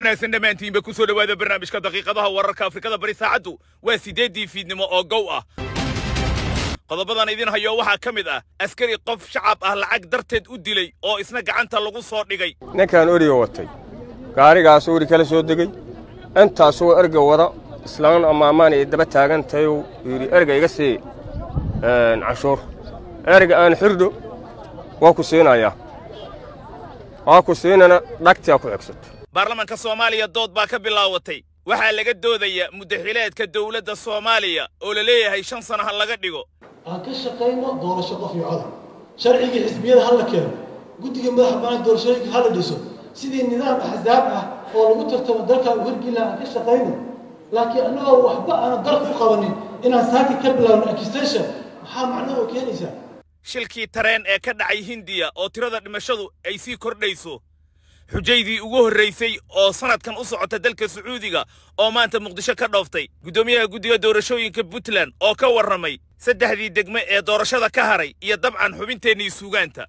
wanaagsan dhammaantiinba ku soo dhowaada barnaamijka daqiiqadaha wararka afrikada bari saacaddu waa siddeeddii fiidnimo oo gow ah qodobadan idin hayo waxaa ka mid ah askari qof shacab ah lacag darteed u dilay oo isna gacanta lagu soo dhigay ninkaan origa watay gaarigaas ori kala soo degey intaasuu erga wada islaan amaamaan ay daba taagan tahay uu yidhi erga iga sii canshuur erga aan xirdho waa ku siinayaa waa ku siinana dhagtiaa ku xigsato baarlamaanka soomaaliya dood baa ka bilaawatay waxaa laga doodaya muddaxileedka dowladda soomaaliya oo la leeyahay shan sana ha laga dhigo aan ka shaqayno doorasho qof iyo codar sharcigii xisbiyada ha la keeno guddiga madaxa bannaan doorashooyinka ha la dhiso sidii nidaam axsaab ah oo lagu tartamo dalkan wargila aan ka shaqayno laakiin annagoo waxba aanan dal ku qabanin inaan saaki ka bilaabno accusation maxaa macnaha oo keenaysaa shilkii tareen ee ka dhacay hindiya oo tirada dhimashadu ay sii kordhayso xujaydii ugu horraysay oo sannadkan u socota dalka sacuudiga oo maanta muqdisho ka dhooftay guddoomiyaha guddiga doorashooyinka puntland oo ka warramay saddexdii degme ee doorashada ka haray iyo dabcan xubinteennii suugaanta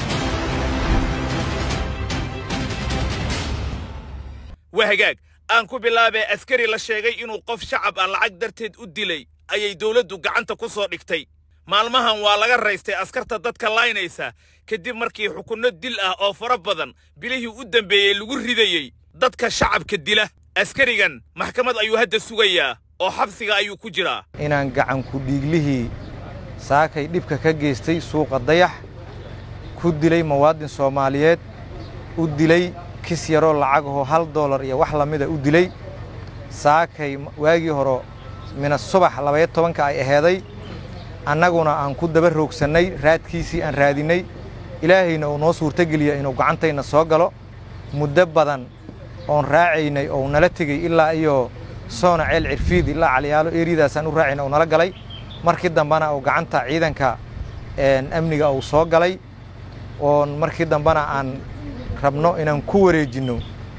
waa hagaag aan ku bilaabee askari la sheegay inuu qof shacab ah lacag darteed u dilay ayay dowladdu gacanta ku soo dhigtay maalmahan waa laga raystay askarta dadka laynaysa kadib markii xukunno dil ah oo fara badan bilihii u dambeeyey lagu ridayey dadka shacabka dila askarigan maxkamad ayuu hadda sugayaa oo xabsiga ayuu ku jiraa inaan gacanku dhiiglihii saakay dhibka ka geystay suuqa dayax ku dilay muwaadin soomaaliyeed u dilay kis yaroo lacagahoo hal doolar iyo wax lamida u dilay saakay waagii hore mina subax labaya tobanka ay aheeday annaguna aan ku daba roogsannay raadkiisii aan raadinnay ilaahayna uu noo suurtogeliya inuu gacantayna soo galo muddo badan oon raacaynay oo nala tegey ilaa iyo soona ceel cirfiid ilaa caliyaalo eryadaasaan u raacayna uu nala galay markii dambena uu gacanta ciidanka amniga uu soo galay oon markii dambena aan rabno inaan ku wareejinno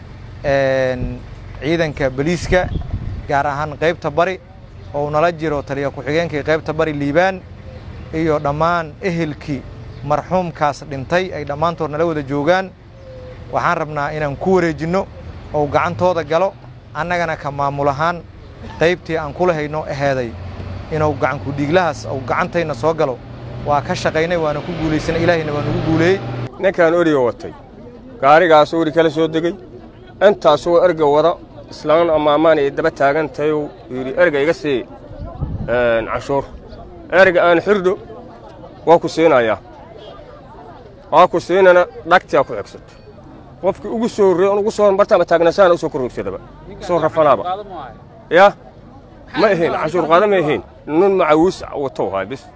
ciidanka boliiska gaar ahaan qaybta bari oo uu nala jiro taliya ku-xigeenkii qaybta bari liibaan iyo dhammaan ehelkii marxuumkaas dhintay ay dhammaantood nala wada joogaan waxaan rabnaa inaan ku wareejinno oo gacantooda galo annagana ka maamul ahaan qaybtii aan kula hayno aheeday inuu gacanku dhiiglahaas uu gacantayna soo galo waa ka shaqaynay waana ku guulaysanay ilaahayna waa nugu guuleeyey ninkaan origa watay gaarigaas ori kala soo degey intaasuu erga wada islaan amaamaan ay daba taagan tahay uu yidhi erga iga sii canshuur erga aan xirdho waa ku siinayaa waa ku siinana dhagtiaa ku xigsato qofkii ugu soo horreey on ugu soo martaama taagnasaana u soo korrogsadaba soo rafanaaba yaa ma ahayn canshuur qaada ma ahayn nin macawiis watow haay bis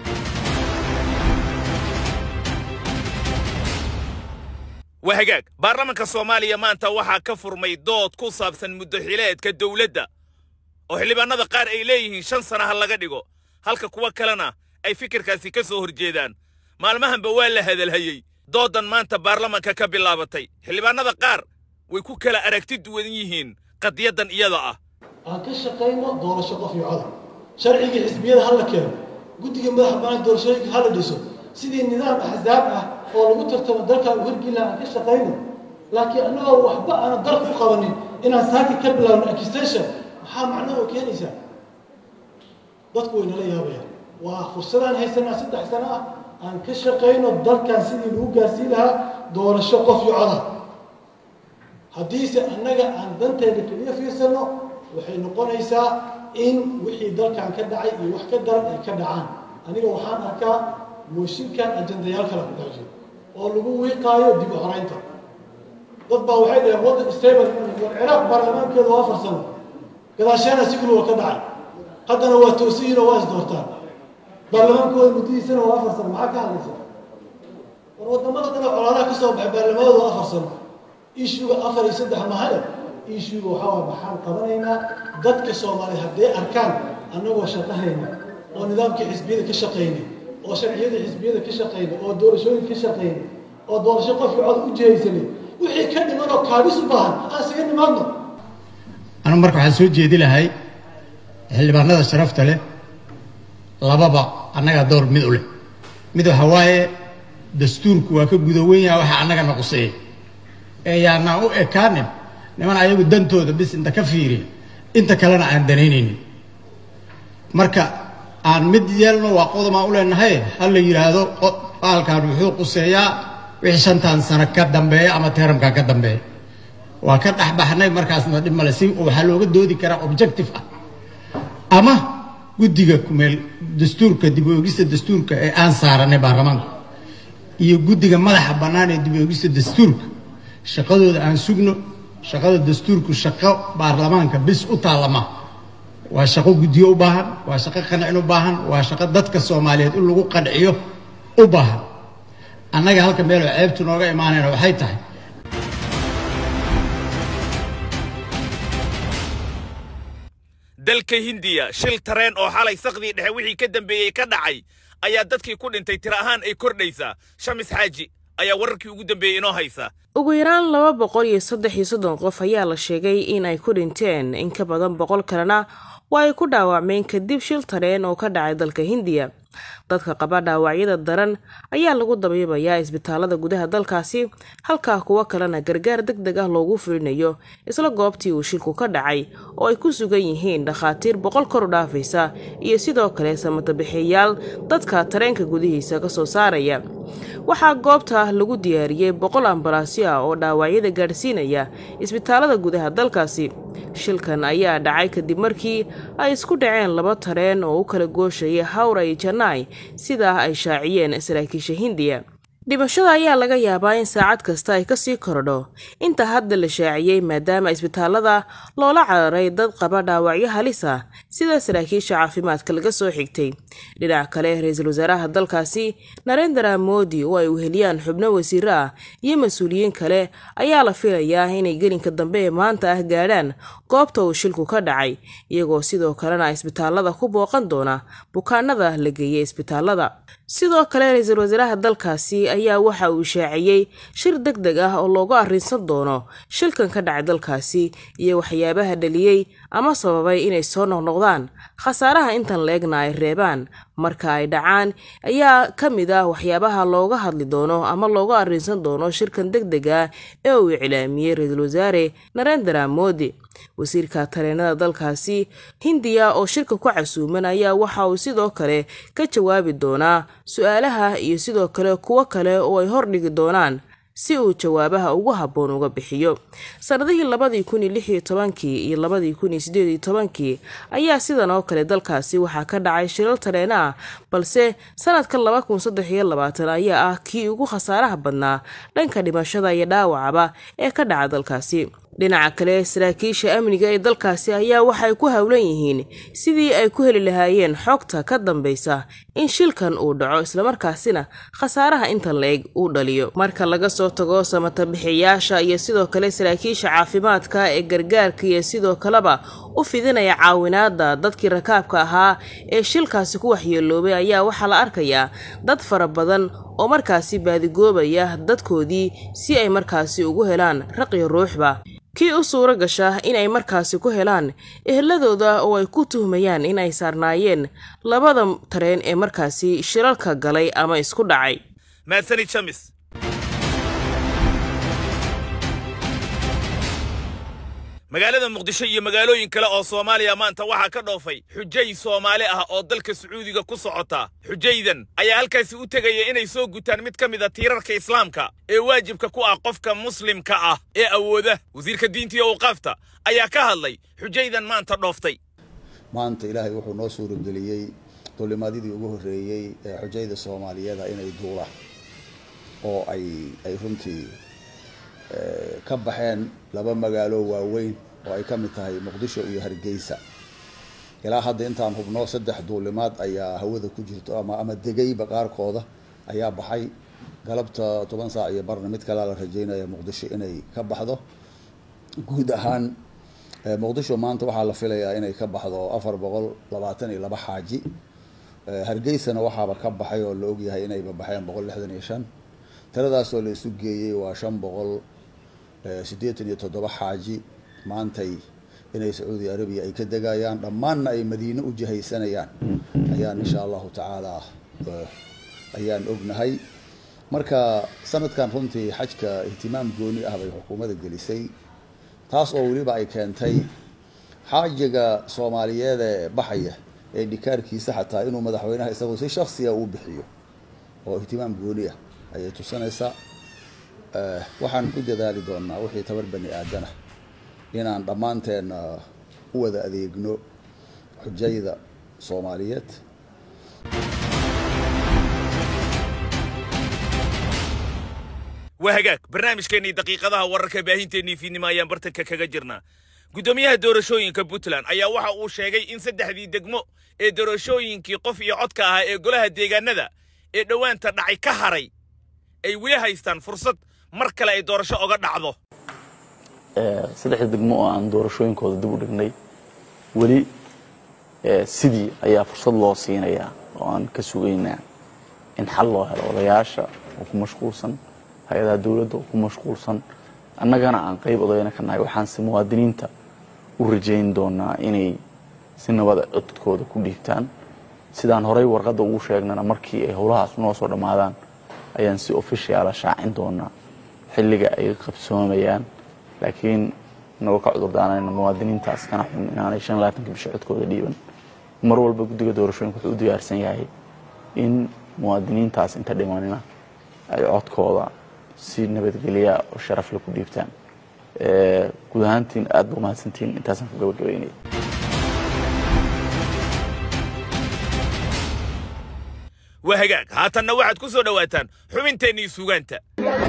waa hagaag baarlamaanka soomaaliya maanta waxaa ka furmay dood ku saabsan muddaxileedka dowladda oo xildhibaannada qaar ay leeyihiin shan sana ha laga dhigo halka kuwa kalena ay fikirkaasi ka soo horjeedaan maalmahanba waa la hadalhayey dooddan maanta baarlamaanka ka bilaabatay xildhibaannada qaar way ku kala aragti duwan yihiin qadiyaddan iyada ah aan ka shaqayno doorasho qof iyo codar sharcigii xisbiyada ha la keeno guddiga madaxa bannaan doorashooyinka ha la dhiso sidii nidaam axsaab ah oo lagu tartamo dalkan wargila aan ka shaqayno laakiin annagoo waxba aanan dal ku qabanin inaan saaki ka bilaabno accusation maxaa macnaha oo keenaysaa dadku way nala yaabayaan waa fursadaan haysanaa saddex sano ah aan ka shaqayno dalkan sidii lagu gaarsiin lahaa doorasho qof iyo codar haddiise annaga aan danteeda keliya fiirsanno waxay noqonaysaa in wixii dalkan ka dhacay iyo wax ka daran ay ka dhacaan aniga waxaan arkaa mooshinkan ajandayaal kala ku dhex jiro oo lagu wiiqaayo dib u horaynta dad baa waxay dhaheen waddan stable war ciraaq baarlamaankeeda waa farsano gadaasheena sigul waa ka dhacay haddana waa toosiyiin oo waa is doortaan baarlamaankooda muddadiisana waa afar sano maxaa ka hadlaysa war waddamada dana colaadaha ka soo baxay baarlamaanooda waa afar sano ishuga afar iyo saddex mahale ishuga waxaa waa maxaan qabanaynaa dadka soomaaliya hadday arkaan annagoo shaqahayna oo nidaamkii xisbiyada ka shaqaynay oo sharciyada xisbiyada ka shaqaynay oo doorashooyinka ka shaqaynay oo doorasho qofkii cod u jihaysanay wixii ka dhiman oo kaabis u baahan aan isaga nimaadno anu marka waxaan soo jeedi lahay xildhibaanada sharafta leh lababa annagaa door mid u leh mid waxa waaye dastuurku waa ka gudowan yaha waxa annaga na quseeya ee yaanaan u ekaanin niman ayagu dantooda bis inta ka fiiriya inta kalena aan danaynaynin marka aan mid yeelno waa qodomaan u leenahay ha la yidhaahdo baalkan wuxuu quseeyaa wixii shantan sano ka dambeeya ama teeramkan ka dambeeya waa ka dhexbaxnay markaasna dhib male si waxaa looga doodi karaa objective ah ama guddiga kumeel dastuurka dib u eegista dastuurka ee aan saaranay baarlamaanka iyo guddiga madaxa bannaan ee dib u eegista dastuurka shaqadooda aan sugno shaqada dastuurku shaqo baarlamaanka bis u taallama waa shaqo guddiyo u baahan waa shaqo qancin u baahan waa shaqo dadka soomaaliyeed in lagu qanciyo u baahan annaga halka meeloo ceebtu nooga imaanayna waxay tahay dalka hindiya shil tareen oo xalay sakdii dhexe wixii ka dambeeyey ka dhacay ayaa dadkii ku dhintay tiro ahaan ay kordhaysaa shamis xaaji ayaa wararkii ugu dambeeyey inoo haysa ugu yaraan laba boqol iyo saddex iyo soddon qof ayaa la sheegay in ay ku dhinteen in ka badan boqol kalena waa ay ku dhaawacmeen kadib shil tareen oo ka dhacay dalka hindiya dadka qaba dhaawacyada daran ayaa lagu dabiibayaa isbitaalada gudaha dalkaasi halkaa kuwo kalena gargaar deg deg ah loogu fulinayo isla goobtii uu shilku ka dhacay oo ay ku sugan yihiin dhakhaatiir boqol kor u dhaafaysa iyo sidoo kale samatabixiyayaal dadka tareenka gudihiisa ka soo saaraya waxaa goobta lagu diyaariyey boqol ambalaasyo ah oo dhaawacyada gaadhsiinaya isbitaalada gudaha dalkaasi shilkan ayaa dhacay kadib markii ay isku dhaceen laba tareen oo u kala gooshaya hawra iyo janai sidaa ay shaaciyeen saraakiisha hindiya dhimashada ayaa laga yaabaa in saacad kasta ay kasii korodho inta hadda la shaaciyey maadaama isbitaalada loola cararay dad qaba dhaawacyo halis ah sida saraakiisha caafimaadka laga soo xigtay dhinac kale ra-iisul wasaaraha dalkaasi narendra modi oo ay uheliyaan xubno wasiiro ah iyo mas-uuliyiin kale ayaa la filayaa inay gelinka dambe ee maanta ah gaadhaan goobta uu shilku ka dhacay iyagoo sidoo kalena isbitaalada ku booqan doona bukaanada la geeyay isbitaalada sidoo kale ra-iisul wasaaraha dalkaasi ayaa waxa uu shaaciyey shir deg deg ah oo loogu arrinsan doono shilkan ka dhacay dalkaasi iyo waxyaabaha dhaliyey ama sababay inay soo noqnoqdaan khasaaraha intan la-egna ay reebaan marka ay dhacaan ayaa ka mid ah waxyaabaha looga hadli doono ama looga arrinsan doono shirkan deg deg ah ee uu iclaamiyey ra-iisul wasaare narendra modi wasiirka tareenada dalkaasi hindiya oo shirka ku casuuman ayaa waxa uu sidoo kale ka jawaabi doonaa su-aalaha iyo sidoo kale kuwo kale oo ay hordhigi doonaan si uu jawaabaha ugu habboon uga bixiyo sannadihii labadii kun iyo lix iyo tobankii iyo labadii kun iyo siddeed iyo tobankii ayaa sidan oo kale dalkaasi waxaa ka dhacay shilal tareena ah balse sanadka laba kun saddex iyo labaatan ayaa ah kii ugu khasaaraha badnaa dhanka dhimashada iyo dhaawacaba ee ka dhaca dalkaasi dhinaca kale saraakiisha amniga ee dalkaasi ayaa waxay ku howlan yihiin sidii ay ku heli lahaayeen xogta ka dambaysa in shilkan uu dhaco islamarkaasina khasaaraha intan la-eg uu dhaliyo marka laga soo tago samatabixiyayaasha iyo sidoo kale saraakiisha caafimaadka ee gargaarka iyo sidoo kaleba u fidinaya caawinaada dadkii rakaabka ahaa ee shilkaasi ku waxyeeloobay ayaa waxaa la arkayaa dad fara badan oo markaasi baadigoobaya dadkoodii si ay markaasi ugu helaan raqiyo ruuxba kii u suuro gasha inay markaasi ku helaan eheladooda oo ay ku tuhmayaan in ay saarnaayeen labada tareen ee markaasi shilalka galay ama isku dhacay maadsani jamis magaalada muqdisho iyo magaalooyin kale oo soomaaliya maanta waxaa ka dhoofay xujay soomaali ah oo dalka sacuudiga ku socota xujaydan ayaa halkaasi u tegaya inay soo gutaan mid ka mid a tiirarka islaamka ee waajibka ku ah qofka muslimka ah ee awooda wasiirka diinta iyo awqaafta ayaa ka hadlay xujaydan maanta dhooftay maanta ilaahay wuxuu noo suurageliyey dulimaadidii ugu horreeyey ee xujayda soomaaliyeeda inay duulaan oo ay ay runtii ka baxeen laba magaalo waaweyn oo ay ka mid tahay muqdisho iyo hargeysa ilaa hadda intaan hubno saddex duulimaad ayaa hawada ku jirto ama ama degayba qaarkooda ayaa baxay galabta toban saac iyo barna mid kalea la rajeynaya muqdisho inay ka baxdo guud ahaan muqdisho maanta waxaa la filayaa inay ka baxdo afar boqol labaatan iyo laba xaaji hargeysana waxaaba ka baxay oo la ogyahay inayba baxeen boqol lixdan iyo shan tiradaasoo la isu geeyey waa shan boqol siddeetan iyo toddoba xaaji maantay inay sacuudi arabiya ay ka degayaan dhammaanna ay madiine u jihaysanayaan ayaan insha allahu tacaala ayaan ognahay marka sanadkan runtii xajka ihtimaam gooni ah bay xukuumadda gelisay taas oo weliba ay keentay xaajiga soomaaliyeed ee baxaya ee dhikaarkiisa xataa inuu madaxweynaha isagu si shaksiga uu bixiyo oo ihtimaam gooni ah ayay tusinaysaa waxaan ku dadaali doonaa wixii tabar bani aadana inaan dhammaanteen u wada adeegno xujayda soomaaliyeed waa hagaag barnaamijkeennii daqiiqadaha wararka baahinteennii fiidnimo ayaan bartanka kaga jirnaa guddoomiyaha doorashooyinka puntland ayaa waxa uu sheegay in saddexdii degmo ee doorashooyinkii qof iyo codka ahaa ee golaha deegaanada ee dhowaanta dhacay ka haray ay weli haystaan fursad mar kale ay doorasho oga dhacdo saddexda degmo oo aan doorashooyinkooda dib u dhignay weli sidii ayaa fursad loo siinayaa oo aan ka sugaynaa in xal loo helo odayaasha oo ku mashquulsan hay-adaha dowladda oo ku mashquulsan annagana aan qayb odayna ka nahay waxaanse muwaadiniinta u rajayn doonaa inay si nabada codkooda ku dhiibtaan sidaan horay warqadda ugu sheegnana markii ay howlahaas noo soo dhammaadaan ayaan si ofishiala shaacin doonaa xilliga ay qabsoomayaan laakiin inagoo ka cudurdaanayna muwaadiniintaas kana xun inaanay shan labaatanka bisha codkooda dhiiban mar walba guddiga doorashooyinka wuxuu u diyaarsan yahay in muwaadiniintaas inta dhimanina ay codkooda si nabadgelya oo sharafle ku dhiibtaan guud ahaantiin aad ba umahadsantiin intaasaan ku gabagabaynaya waa hagaag haatanna waxaad ku soo dhowaataan xubinteennii suugaanta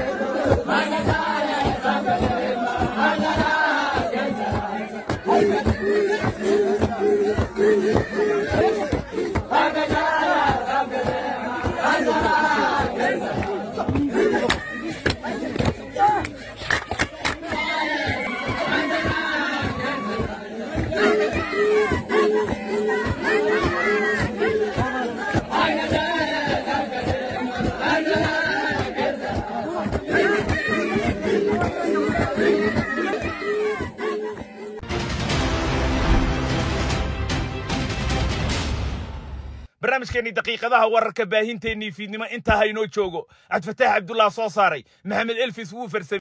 barnaamijkeennii daqiiqadaha wararka baahinteennii fiidnimo intaa haynoo joogo cabdifataax cabdullah soo saaray maxamed elfis wuu farsamay